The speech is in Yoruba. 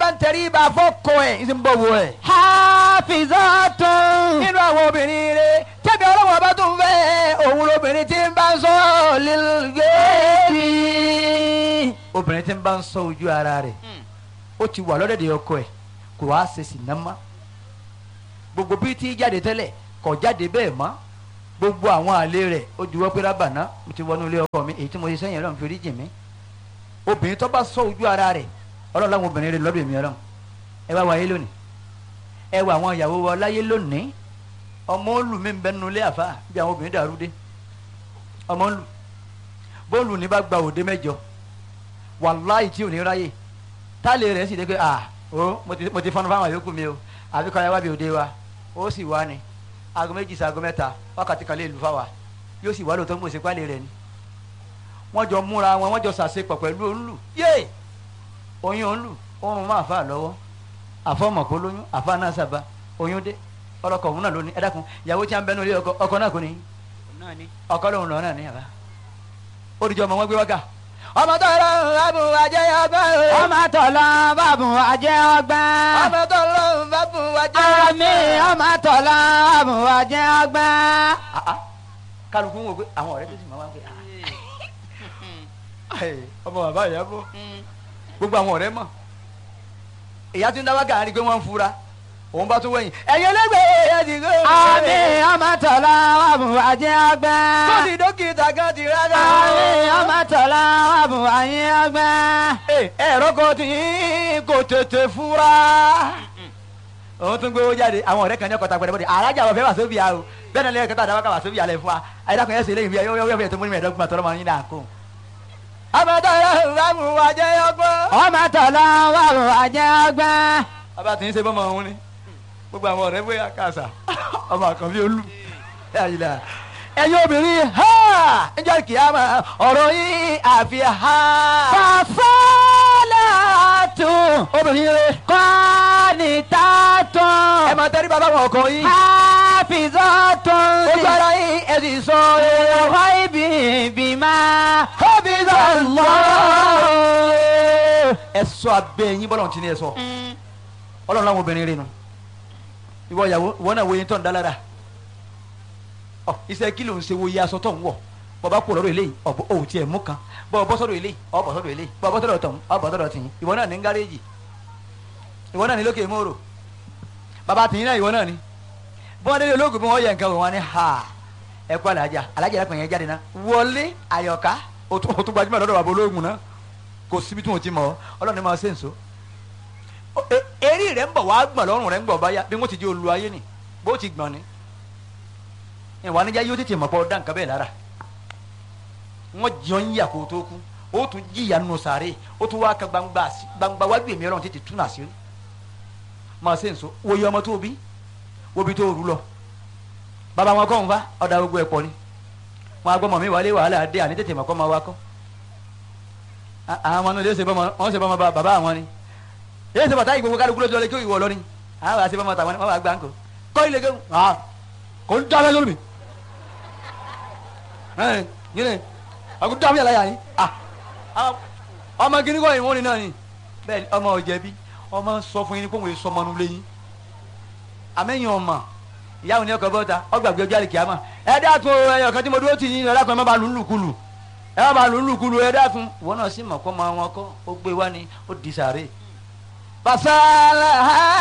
bá ń tẹrí ibà fọ́kọ ẹ̀ ń sì ń bọ̀ wọ ẹ̀. hafizatun nínú àwọn obìnrin rẹ tẹ́bi ọlọ́wọ́ bá tún fẹ́ òun lobìnrin tí ń bá ń sọ lílgẹ́ẹ̀bì. obìnrin tí ń bá ń sọ ojú ara rẹ̀ ó ti wà lọ́dẹ̀dẹ̀ ọkọ ẹ̀ kò wá ṣe sì ná mọ́ gbogbo bí tí jáde tẹ́lẹ̀ kò jáde bẹ́ẹ̀ mọ́ gbogbo àwọn àlè rẹ̀ ó juwọ́ pé rábàná mo ti wọnú ilé ọkọ mi èyí tí mo ṣe sẹ́yìn ọlọ́run fi rí jì mí obìnrin tó bá sọ ojú ara rẹ̀ ọlọ́run láwọn obìnrin rẹ̀ lọ́dọ̀ èmi ọlọ́run ẹ wá wáyé lónìí ẹ wá àwọn ìyàwó wa láyé lónìí ọmọ olù mi ń bẹ nínú ilé àfa bí àwọn obìnrin dàrú dé ọmọ olù bóòlù ní bá gba òde mẹ́jọ wàláì tí ò ní ráyè táàlì rẹ̀ sì dé pé ah o mo ti mo ti fọnú fáwọn yòókù mi o àbí kọ́ ẹ wá bí òde wa ó sì wá ni aago méjì sí aago mẹ́ta wákàtí kan lè lù fáwa yóò sì wá lóòótọ́ mo sì pálí rẹ̀ ni wọ́n jọ múra wọn wọ́n jọ sàṣepọ̀ pẹ̀lú olù yé oyún olù oorun máa fà lọ́wọ́ àfọmọ̀kó lóyún àfa náà sábà oyún dé ọlọkọ òun náà ló ní ẹ dákun ìyàwó tí a ń bẹnu ilé ọkọ ọkọ náà kò ní ọkọ lòun lọ náà ní àbá olùjọ ọmọ wọn gbé wákà ọmọ tó lọ bàbù àjẹ ọgbọ́n ọmọ tọ̀lọ́ bàbù àjẹ́ ọgbọ́n. ọmọ tó lọ bàbù àjẹ àmì ọmọ tọ̀lọ́ bàbù àjẹ́ ọgbọ́n. kálukú ń wò pé àwọn ọ̀rẹ́ tó sì máa wá pé ọmọ bàbá ìyá bọ̀ gbogbo àwọn ọ̀rẹ́ mọ̀ ìyá tí ń dáwọ́ gàárí pé wọ́n ń fura òun bá tún wẹ̀yìn ẹ̀yin ẹlẹ́gbẹ̀ẹ́ ẹ̀ ti gbé. àmì ọmọ tọ̀lọ́ bàbù àjẹ́ ọgbọ́n. tó ti dókítà kan ti rárá. àmì ọmọ tọ̀lọ́ bàbù àjẹ́ ọgbọ́n. ẹ̀rọ kan tí kò tètè fura. òun tún gbé owó jáde àwọn ọ̀rẹ́ kan ní ọkọ̀ tagbọ̀dẹ̀ bọ́dẹ̀ alájà wọ̀ fẹ́ wà sóbì à o bẹ́ẹ̀ náà lẹ́yìn kẹta àdáwọ̀ ká wà sóbì àlẹ́ fún wa ayédàkùn ẹ̀sìn lẹ́yìn fíyà yóò fẹ́ tó múni mẹ́ẹ̀ẹ́dọ́gbọ̀n àtọ́rọ́ máa ń yín náà kó. àmọ́tọ́ ìlànà wa jẹ́ ọgbọ́n. ọmọ tọ̀lọ́ bàbù àjẹ́ ọgbọ́n. bàbá tí ń ṣe bọ́mọ òun ni gbogbo àwọn ọ̀rẹ́ bóyá kàṣà ọmọ àkànbí olú ẹ̀yin obìnrin ha ǹjẹ́ kìámà ọ̀rọ̀ yín àfi ha. fàfọ́lá tún. obìnrin rẹ kọ́ni tá tún. ẹ máa tẹ́rí bàbá wọn ọkọ yín hafizọ́ tún. ojú ara yín ẹ sì sọ ẹ. ọ̀họ́ ibi bímá. Hafiza Allah. ẹ sọ abẹ yín bọ́lá ti ní ẹ sọ ọlọ́run láwọn obìnrin rẹ nu ìwọ ìyàwó ìwọ náà wo yín tó ń dá lára ọ iṣẹ́ kí ló ń ṣe wo iye aṣọ tó ń wọ̀ bọba kú lọ́dọ̀ eléyìí ọbọ òun tiẹ̀ mú kan bọba bọ sọ́dọ̀ eléyìí ọbọ sọ́dọ̀ eléyìí bọba bọ sọ́dọ̀ tọhún ọbọ sọ́dọ̀ tìyín ìwọ náà ní gáréèjì ìwọ náà ní lókè mòrò bàbá tìyín náà ìwọ náà ní bí wọn délé ológun bí wọn yẹ nǹkan wò wọn ní ha ẹ kú alájà alájà yẹn pẹ̀yẹ jáde náà wọlé àyọ̀ká o tún o tún gbajúmọ̀ lọ́dọ̀ bàbá ológun náà kò síbi tí wọn ti mọ̀ ọ́ ọlọ́run ní máa ṣe nso eré rẹ̀ ń bọ̀ wá gbọ̀n lọ́rùn rẹ̀ ń bọ̀ báyà bí wọ́n ti di olú ayé ni bó ti gbọ̀n ni ìwà níjà yóò tètè mọ̀ pọ̀ dá nǹkan bẹ́ẹ̀ lára wọ́n jọ ń yà kó tó kú ó tún jìyà nù sàárè ó tún wá ka gbangba sí- gbangba wájú èmi ọlọ́run tètè tún àṣírí máa ṣe nso wòye ọmọ tó bí wóbi tó rú lọ bàbá wọn kọ́ ń fa ọ̀dà gbogbo ẹ̀ pọ̀ ni wọn agbọ́mọ mi wálé wàhálà dé àní tètè mọ̀ kọ́ máa wá kọ́ À- àwọn ọmọ náà lè ṣe bọ́mọ wọn ṣe bọ́mọ bá- bàbá àwọn ni èyí ṣe bàtà yìí gbogbo kálukú ló ti lọ lé kí ìwọ lọ ni àwọn àti bọ́mọ tàwọn ni wọn bá gbà ń kó kọ́ ilé kéwù ah kò ń dábẹ́ lórí mi ẹ yìí ni àkó dábẹ́ yàrá yàrá yìí ah àwọn- ọmọ gíní kọ́ ìwọ́n ni náà ni bẹ́ẹ̀ ni ọmọ ọ̀jẹ̀bi ọmọ sọ fún yín kó wọ́n sọ ọmọ nulẹ̀ yín àmẹ́yìn ọmọ ìyá òní ọkọ̀ bọ́ta ọgbàgbé ọjọ́ àlè kìámà ẹ dákun o, ẹyọ kan tí mo dúró tì yín ẹ dákun ẹ má ba lù ú lùkulù ẹ má ba lù ú lùkulù ẹ dákun ìwọ náà sì mọ̀ kọ́ máa wọn kọ́ ó gbé wá ni ó di sàárè. fasalaha